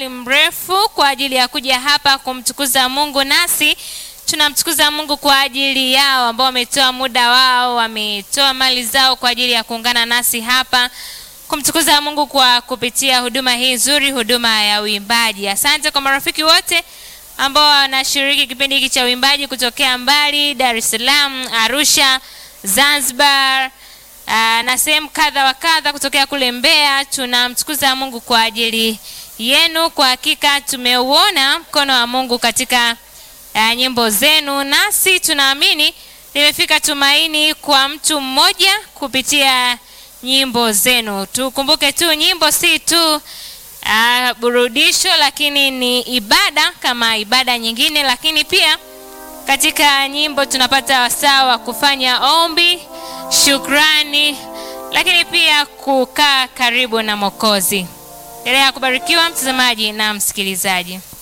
umbali mrefu kwa ajili ya kuja hapa kumtukuza Mungu, nasi tunamtukuza Mungu kwa ajili yao ambao wametoa muda wao, wametoa mali zao kwa ajili ya kuungana nasi hapa kumtukuza Mungu kwa kupitia huduma hii nzuri, huduma ya uimbaji. Asante kwa marafiki wote ambao wanashiriki kipindi hiki cha uimbaji kutokea mbali, Dar es Salaam, Arusha, Zanzibar aa, na sehemu kadha wa kadha kutokea kule Mbeya. Tunamtukuza Mungu kwa ajili yenu. Kwa hakika tumeuona mkono wa Mungu katika uh, nyimbo zenu, nasi tunaamini limefika tumaini kwa mtu mmoja kupitia nyimbo zenu. Tukumbuke tu nyimbo si tu uh, burudisho, lakini ni ibada kama ibada nyingine, lakini pia katika nyimbo tunapata wasaa wa kufanya ombi, shukrani, lakini pia kukaa karibu na Mwokozi. Endelea kubarikiwa mtazamaji na msikilizaji.